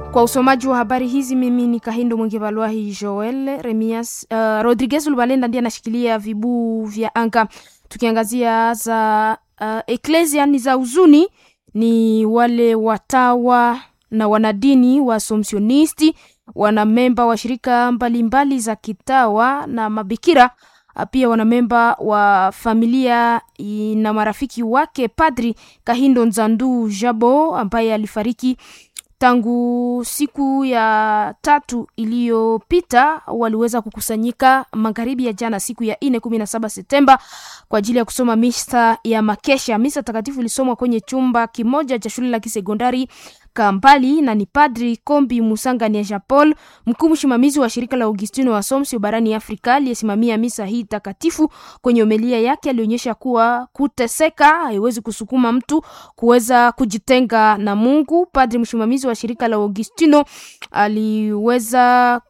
Kwa usomaji wa habari hizi mimi ni Kahindo Mwenge Balwahi Joel Remias. Uh, Rodriguez Lubalenda ndiye anashikilia vibuu vya anga. Tukiangazia za uh, eklesia ni za uzuni, ni wale watawa na wanadini wa Somsionisti, wanamemba wa shirika mbalimbali mbali za kitawa na mabikira pia wanamemba wa familia na marafiki wake Padri Kahindo Nzandu Jabo ambaye alifariki tangu siku ya tatu iliyopita waliweza kukusanyika magharibi ya jana siku ya nne kumi na saba Septemba kwa ajili ya kusoma misa ya makesha. Misa takatifu ilisomwa kwenye chumba kimoja cha shule la kisekondari Kampali na ni Padri Kombi Musanga Nia Paul, mkuu msimamizi wa shirika la Augustino wa Somsio barani Afrika, aliyesimamia misa hii takatifu. Kwenye homilia yake alionyesha kuwa kuteseka haiwezi kusukuma mtu kuweza kujitenga na Mungu. Padri msimamizi wa shirika la Augustino aliweza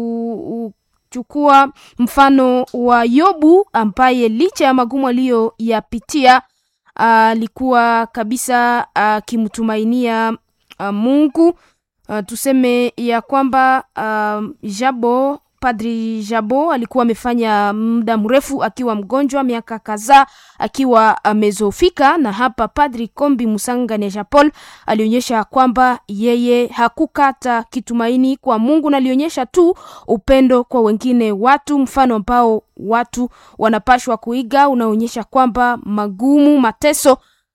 ku chukua mfano wa Yobu ambaye licha ya magumu aliyoyapitia alikuwa kabisa akimtumainia Mungu. Uh, tuseme ya kwamba uh, Jabo Padri Jabo alikuwa amefanya muda mrefu akiwa mgonjwa, miaka kadhaa akiwa amezofika, na hapa Padri Kombi Musanga Neja Paul alionyesha kwamba yeye hakukata kitumaini kwa Mungu na alionyesha tu upendo kwa wengine watu, mfano ambao watu wanapashwa kuiga, unaonyesha kwamba magumu, mateso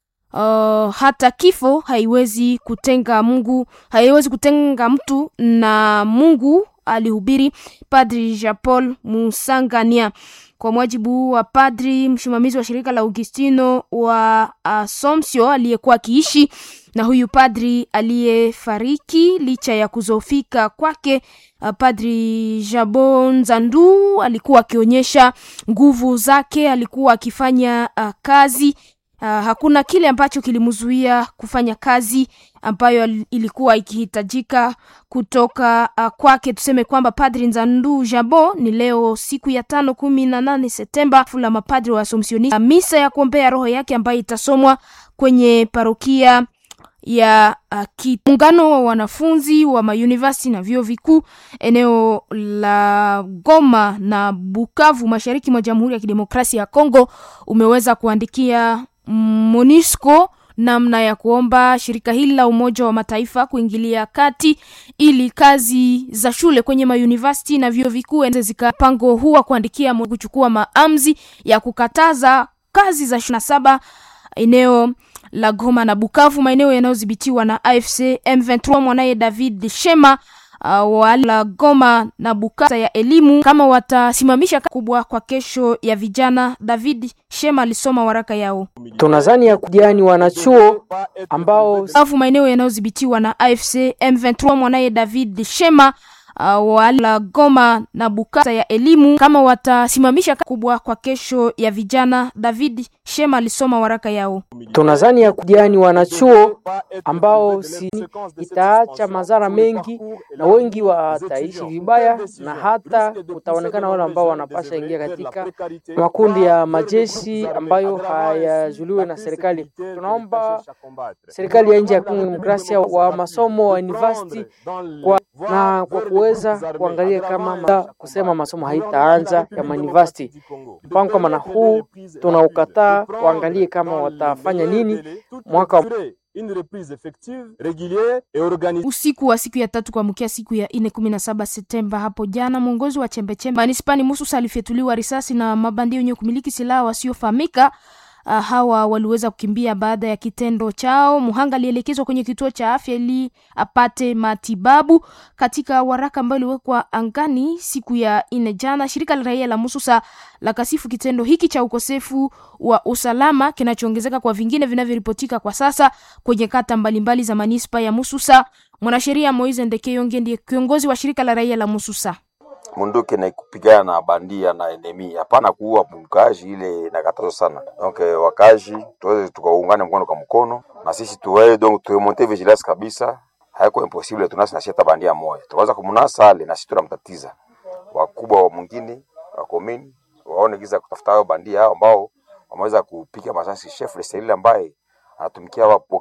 Uh, hata kifo haiwezi kutenga Mungu, haiwezi kutenga mtu na Mungu, alihubiri Padri Jean Paul Musangania. Kwa mujibu wa padri msimamizi wa shirika la Augustino wa Asomsio aliyekuwa akiishi na huyu padri aliyefariki licha ya kuzofika kwake, uh, Padri Jabo Nzandu alikuwa akionyesha nguvu zake, alikuwa akifanya uh, kazi Uh, hakuna kile ambacho kilimzuia kufanya kazi ambayo ilikuwa ikihitajika kutoka uh, kwake. Tuseme kwamba Padri Nzandu Jabo ni leo siku ya tano kumi na nane Septemba fula mapadri wa Asomsionisti, misa ya kuombea roho yake ambayo itasomwa kwenye parokia ya uh, muungano wa wanafunzi wa mauniversity na vyuo vikuu eneo la Goma na Bukavu mashariki mwa Jamhuri ya Kidemokrasia ya Kongo umeweza kuandikia MONUSCO namna ya kuomba shirika hili la Umoja wa Mataifa kuingilia kati ili kazi za shule kwenye mauniversity na vyuo vikuu zikapango huwa kuandikia kuchukua maamuzi ya kukataza kazi za shule saba eneo la Goma na Bukavu, maeneo yanayodhibitiwa na AFC M23. Mwanaye David Shema uh, wala Goma na Bukavu ya elimu kama watasimamisha kubwa kwa kesho ya vijana. David Shema alisoma waraka yao. Tunazani ya kujani wanachuo ambao Bukavu, maeneo yanayodhibitiwa na AFC M23. Mwanaye David Shema Uh, wala Goma na Bukavu ya elimu kama watasimamisha kubwa kwa kesho ya vijana. David Shema alisoma waraka yao. Tunazani ya kujani wanachuo ambao si itaacha madhara mengi na wengi wataishi vibaya, na hata kutaonekana wale ambao wanapasha ingia katika makundi ya majeshi ambayo hayajuliwe na serikali. Tunaomba serikali ya nchi ya Kongo Demokrasia wa masomo wa university kwa na kwa kuweza kuangalia kama ma, kusema masomo haitaanza ya university. Mpango kama na huu tunaukataa, waangalie kama watafanya nini mwaka usiku wa siku ya tatu kuamkia siku ya nne kumi na saba Septemba hapo jana, mwongozi wa chembechembe manispani Mususa alifyatuliwa risasi na mabandia wenye kumiliki silaha wasiofahamika. Uh, hawa waliweza kukimbia baada ya kitendo chao. Muhanga alielekezwa kwenye kituo cha afya ili apate matibabu. Katika waraka ambayo iliwekwa angani siku ya nne jana, shirika la raia la Mususa la kasifu kitendo hiki cha ukosefu wa usalama kinachoongezeka kwa vingine vinavyoripotika kwa sasa kwenye kata mbalimbali za manispa ya Mususa. Mwanasheria Moise Ndekeyonge ndiye kiongozi wa shirika la raia la Mususa. Munduki na kupigana na bandia na enemi, hapana kuua mkazi, ile nakatazo sana. Donc wakazi tuweze tukaungane mkono kwa mkono, na sisi tuwe donc tumonte vigilance kabisa, haiko impossible tunasi na sheta bandia moja, tukaanza kumunasa ale na sisi tunamtatiza. Wakubwa wa mwingine wa komini waone giza kutafuta hao bandia hao ambao wameweza kupiga masasi chef de cellule ambaye anatumikia